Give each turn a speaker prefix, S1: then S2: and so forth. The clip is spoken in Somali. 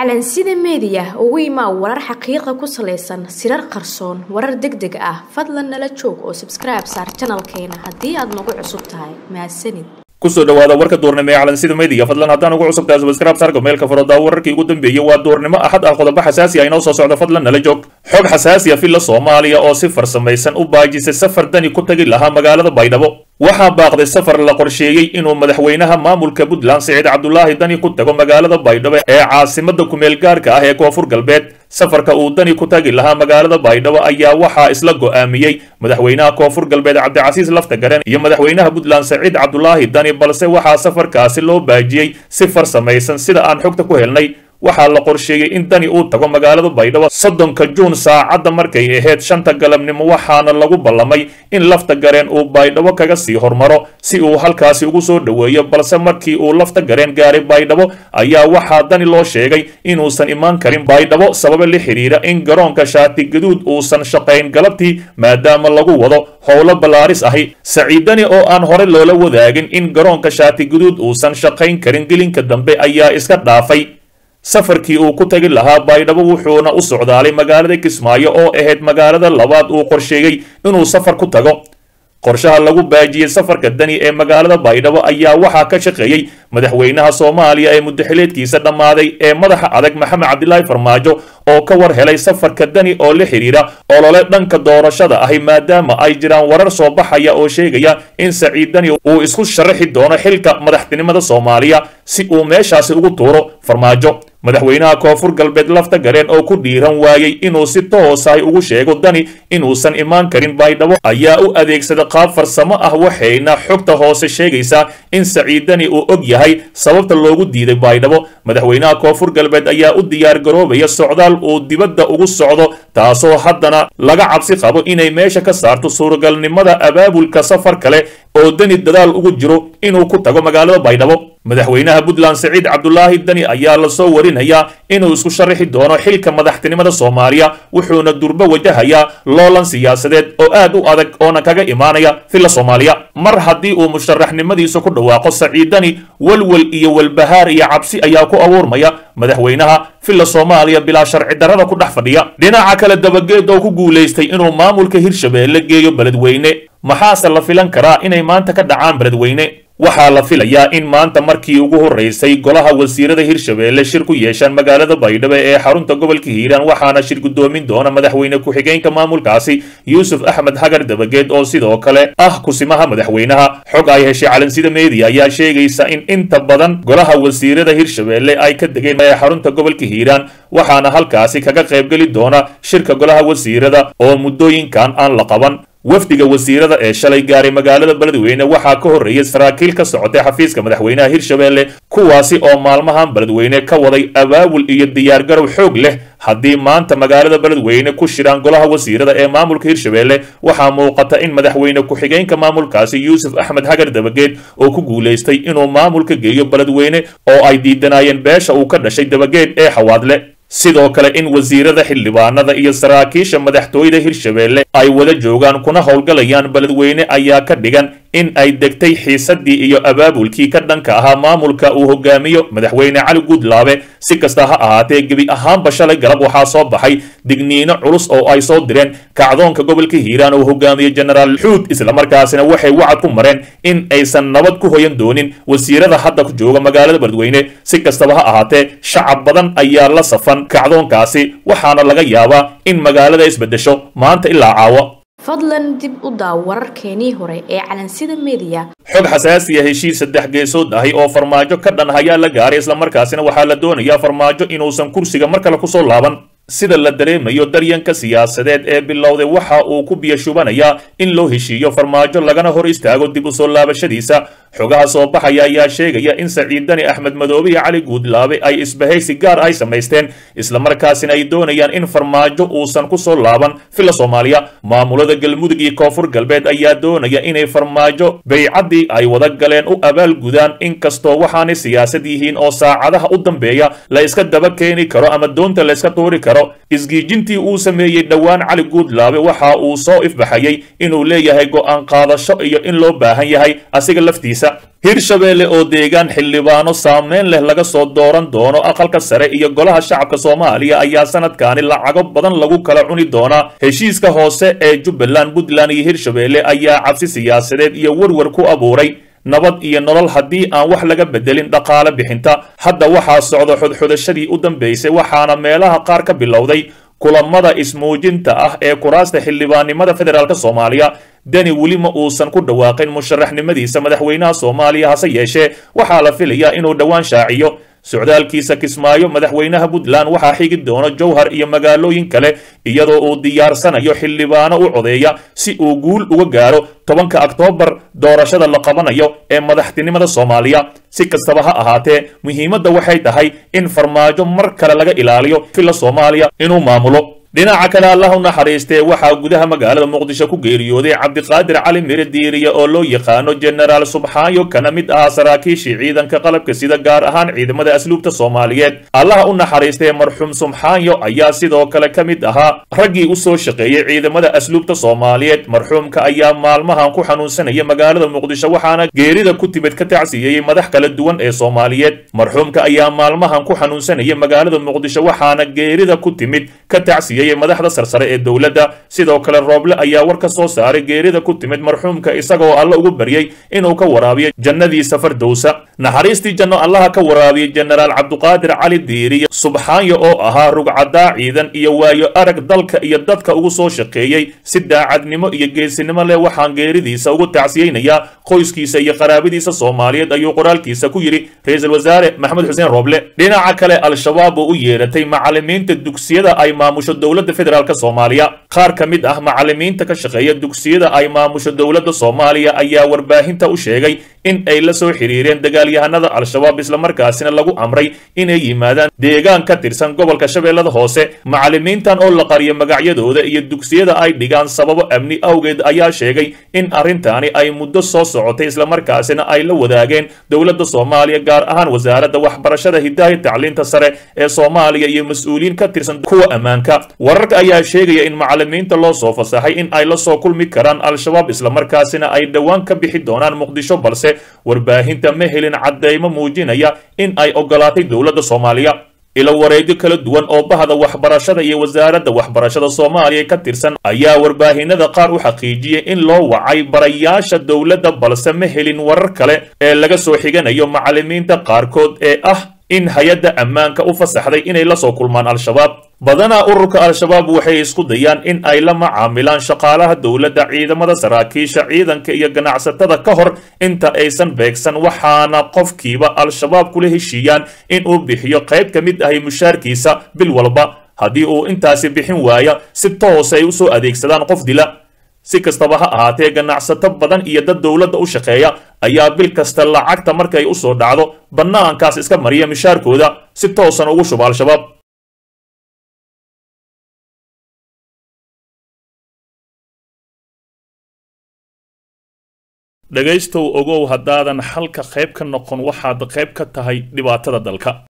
S1: calansida meediya ugu imaa warar xaqiiqa ku salaysan sirar qarsoon warar deg deg ah fadlan nala joog oo sabskribe saar janalkeena haddii aad nagu cusub tahay mahadsanid
S2: kusoo dhawaada warka duurnimo ee calansida meediya fadlan haddaan ugu cusubtahay subscribe saarka meelka furodaa wararkii ugu dambeeyey waa duurnimo axad ah qodobo xasaasi ah inoo soo socda fadlan nala joog xog xasaasi ah filla soomaaliya oo si farsamaysan u baajisay safar dani ku tagi lahaa magaalada baydhabo waxaa baaqday safar la qorsheeyey inuu madaxweynaha maamulka puntland siciid cabdulaahi dani ku tago magaalada baydhabo ee caasimada kumeel gaarka ah ee koonfur galbeed safarka uu dani ku tagi lahaa magaalada baydhabo ayaa waxaa isla go'aamiyey madaxweynaha koonfur galbeed cabdicasiis laftagaren iyo madaxweynaha puntland siciid cabdulaahi dani balse waxaa safarkaasi loo baajiyey si farsamaysan sida aan xogta ku helnay waxaa la qorsheeyey in dani uu tago magaalada baydhabo soddonka juun saacadda markay ahayd shanta galabnimo waxaana lagu ballamay in lafta gareen uu baydhabo kaga sii hormaro si uu halkaasi ugu soo dhoweeyo balse markii uu lafta gareen gaaray baydhabo ayaa waxaa dani loo sheegay inuusan imaan karin baydhabo sababo la xidhiira in garoonka shaati gaduud uusan shaqayn galabtii maadaama lagu wado howlo ballaaris ahi saciidani oo aan hore loola wadaagin in garoonka shaati gaduud uusan shaqayn karin gelinka dambe ayaa iska dhaafay safarkii uu ku tagi lahaa baydhabo wuxuuna u socdaalay magaalada kismaayo oo ahayd magaalada labaad uu qorsheeyey inuu safar ku tago qorshaha lagu baajiyey safarka dani ee magaalada baydhabo ayaa waxaa ka shaqeeyey madaxweynaha soomaaliya ee muddaxileedkiisa dhammaaday ee madaxa adag maxamed cabdilaahi farmaajo oo ka war helay safarka dani oo la xidhiira olole dhanka doorashada ahi maadaama ay jiraan warar soo baxaya oo sheegaya in saciid dani uu isku sharaxi doono xilka madaxtinimada soomaaliya si uu meeshaasi ugu tuuro farmaajo madaxweynaha koonfur galbeed lafta gareen oo ku dhiiran waayey inuu si toosahay ugu sheego dani inuusan imaan karin baydhabo ayaa u adeegsada qaab farsamo ah waxayna xogta hoose sheegaysaa in saciid dani uu og yahay sababta loogu diiday baydhabo madaxweynaha koonfur galbeed ayaa u diyaar garoobaya socdaal uu dibadda ugu socdo taasoo haddana laga cabsi qabo inay meesha ka saarto suuragalnimada abaabulka safar kale oo dani dadaal ugu jiro inuu ku tago magaalada baydhabo madaxweynaha puntland siciid cabdulaahi dani ayaa lasoo warinayaa inuu isku sharaxi doono xilka madaxtinimada soomaaliya wuxuuna durbo wajahayaa loolan siyaasadeed oo aad u adag oona kaga imaanaya filla soomaaliya mar haddii uu musharaxnimadiisa ku dhawaaqo saciid dani walwal iyo walbahaar iyo cabsi ayaa ku abuurmaya madaxweynaha filla soomaaliya bilaa sharci darrada ku dhex fadhiya dhinaca kale dabageed oo ku guulaystay inuu maamulka hirshabeelle geeyo beledweyne maxaase la filan karaa inay maanta ka dhacaan beledweyne waxaa la filayaa in maanta markii ugu horreysay golaha wasiirada hirshabeelle shir ku yeeshaan magaalada baydhabo ee xarunta gobolka hiiraan waxaana shir guddoomin doona madaxweyne ku-xigeenka maamulkaasi yuusuf axmed hagar dabageed oo sidoo kale ah kusimaha madaxweynaha xog ay heshay calansida meediya ayaa sheegaysa in inta badan golaha wasiirada hirshabeelle ay ka degeen ee xarunta gobolka hiiraan waxaana halkaasi kaga qaybgeli doona shirka golaha wasiirada oo muddooyinkan aan la qaban wafdiga wasiirada ee shalay gaaray magaalada beledweyne waxaa ka horreeyay saraakiil ka socotay xafiiska madaxweynaha hirshabeelle kuwaasi oo maalmahan beledweyne ka waday abaabul iyo diyaargarow xoog leh haddii maanta magaalada beledweyne ku shiraan golaha wasiirada ee maamulka hirshabeelle waxaa muuqata in madaxweyne ku-xigeenka maamulkaasi yuusuf axmed hagar dabageed oo ku guulaystay inuu maamulka geeyo beledweyne oo ay diidanayeen beesha uu ka dhashay dabageed ee xawaadle sidoo kale in wasiirada xildhibaanada iyo saraakiisha madaxtooyada hirshabeelle ay wada joogaan kuna howlgalayaan beledweyne ayaa ka dhigan in ay degtay xiisadii iyo abaabulkii ka dhanka ahaa maamulka uu hogaamiyo madaxweyne cali guudlaabe si kasta ha ahaatee gebi ahaanba shalay galab waxaa soo baxay digniino culus oo ay soo direen kacdoonka gobolka hiiraan oo hogaamiye jenaraal xuud islamarkaasina waxay wacad ku mareen in aysan nabad ku hoyan doonin wasiirada hadda jooga magaalada beledweyne si kastaba ha ahaatee shacab badan ayaa la safan kacdoonkaasi waxaana laga yaabaa in magaalada isbedesho maanta ilaa caawa
S1: fadlan dib u daaw wararkeenii hore ee calansida meediya
S2: xog xasaasiya heshiis saddex geesood ahi oo farmaajo ka dhan hayaa la gaaray islamarkaasina waxaa la doonayaa farmaajo inuusan kursiga mar kale kusoo laaban sida la dareemayo daryanka siyaasadeed ee bilowday waxa uu ku biyashubanayaa in loo heshiiyo farmaajo lagana hor istaago dib u soo laabashadiisa xogaha soo baxaya ayaa sheegaya in saciid dani axmed madoobe iyo cali guudlaabe ay isbahaysi gaar ay samaysteen islamarkaasina ay doonayaan in farmaajo uusan ku soo laaban filla soomaaliya maamulada galmudug iyo koonfur galbeed ayaa doonaya inay farmaajo baycaddii ay wada galeen u abaalgudaan inkastoo waxaanay siyaasad yihiin oo saacadaha u dambeeya la iska daba keeni karo ama doonta la iska tuuri karo karo isgiijintii uu sameeyey dhowaan cali guudlaabe waxa uu soo ifbaxayey inuu leeyahay go'aan qaadasho iyo in loo baahan yahay asiga laftiisa hirshabeelle oo deegaan xildhibaano saameyn leh laga soo dooran doono aqalka sare iyo golaha shacabka soomaaliya ayaa sanadkaani lacago badan lagu kala cuni doonaa heshiiska hoose ee jubbaland puntland iyo hirshabeelle ayaa cabsi siyaasadeed iyo werwer ku abuuray nabad iyo nolol haddii aan wax laga bedelin dhaqaale bixinta hadda waxaa socda xodxodashadii u dambaysay waxaana meelaha qaar ka bilowday kulamada ismuujinta ah ee kuraasta xildhibaannimada federaalk soomaaliya deni weli ma uusan ku dhawaaqin musharaxnimadiisa madaxweynaha soomaaliya hase yeeshee waxaa la filayaa inuu dhowaan shaaciyo socdaalkiisa kismaayo madaxweynaha puntland waxaa xigi doono jowhar iyo magaalooyin kale iyadoo uu diyaarsanayo xildhibaano u codeeya si uu guul uga gaaro tobanka oktoobar doorashada la qabanayo ee madaxtinimada soomaaliya si kastaba ha ahaatee muhiimadda waxay tahay in farmaajo mar kale laga ilaaliyo filla soomaaliya inuu maamulo dhinaca kale allah u naxariistee waxaa gudaha magaalada muqdisho ku geeriyooday cabdiqaadir cali mire diiriye oo loo yaqaano jenaraal subxaayo kana mid ahaa saraakiishii ciidanka qalabka sida gaar ahaan ciidamada asluubta soomaaliyeed allaha u naxariistee marxuum subxaayo ayaa sidoo kale ka mid ahaa raggii u soo shaqeeyey ciidamada asluubta soomaaliyeed marxuumka ayaa maalmahan ku xanuunsanaya magaalada muqdisho waxaana geerida ku timid ka tacsiyeeyey madax kala duwan ee soomaaliyeed marxuumka ayaa maalmahan ku xanuunsanaya magaalada muqdisho waxaana geerida ku timid ka tacsiye madaxda sarsare ee dowladda sidoo kale rooble ayaa war ka soo saaray geerida ku timid marxuumka isagoo alle ugu baryey inuu ka waraabiyo jannadiisa fardowsa naxariistii janno allaha ka waraabiyey jenaraal cabduqaadir cali diiriye subxaanyo oo ahaa rugcadaa ciidan iyo waayo arag dalka iyo dadka ugu soo shaqeeyey si daacadnimo iyo geesinimo leh waxaan geeridiisa ugu tacsiyeynayaa qoyskiisa iyo qaraabadiisa soomaaliyeed ayuu qoraalkiisa ku yidhi ra-iisul wasaare maxamed xuseen rooble dhinaca kale al-shabaab oo u yeeratay macalimiinta dugsiyada ay maamusho dowladda federaalk soomaaliya qaar ka mid ah macalimiinta ka shaqeeya dugsiyada ay maamusho dowladda soomaaliya ayaa warbaahinta u sheegay in ay la soo xiriireen dagaalyahanada al-shabaab islamarkaasina lagu amray inay yimaadaan deegaan ka tirsan gobolka shabeellada hoose macalimiintan oo la qariyo magacyadooda iyo dugsiyada ay dhigaan sababo amni awgeed ayaa sheegay in arrintaani ay muddo soo socotay islamarkaasina ay la wadaageen dowladda soomaaliya gaar ahaan wasaaradda waxbarashada hidaaya tacliinta sare ee soomaaliya iyo mas-uuliyiin ka tirsan kuwa ammaanka wararka ayaa sheegaya in macalimiinta loo soo fasaxay in ay la soo kulmi karaan al-shabaab islamarkaasina ay dhowaan ka bixi doonaan muqdisho balse warbaahinta ma helin caddeymo muujinaya in ay ogolaatay dowladda soomaaliya ilo wareegyo kala duwan oo bahda waxbarashada iyo wasaaradda waxbarashada soomaaliya ka tirsan ayaa warbaahinada qaar u xaqiijiyey in loo wacay barayaasha dowladda balse ma helin warar kale ee laga soo xiganayo macalimiinta qaarkood ee ah in hay-adda ammaanka u fasaxday inay la soo kulmaan al-shabaab badanaa ururka al-shabaab waxay isku dayaan in ay la macaamilaan shaqaalaha dowladda ciidamada saraakiisha ciidanka iyo ganacsatada ka hor inta aysan beegsan waxaana qofkiiba al-shabaab kula heshiiyaan in uu bixiyo qayb ka mid ahay mushaarkiisa bil walba haddii uu intaasi bixin waaya si toos ay u soo adeegsadaan qof dila si kastaba ha ahaatee ganacsato badan iyo dad dowladda u shaqeeya ayaa bil kasta lacagta markay u soo dhacdo bannaankaas iska mariya mishaarkooda si toosan ugu shuba al-shabaab dhegaystow ogow haddaadan xalka qayb ka noqon waxaad qayb ka tahay dhibaatada dalka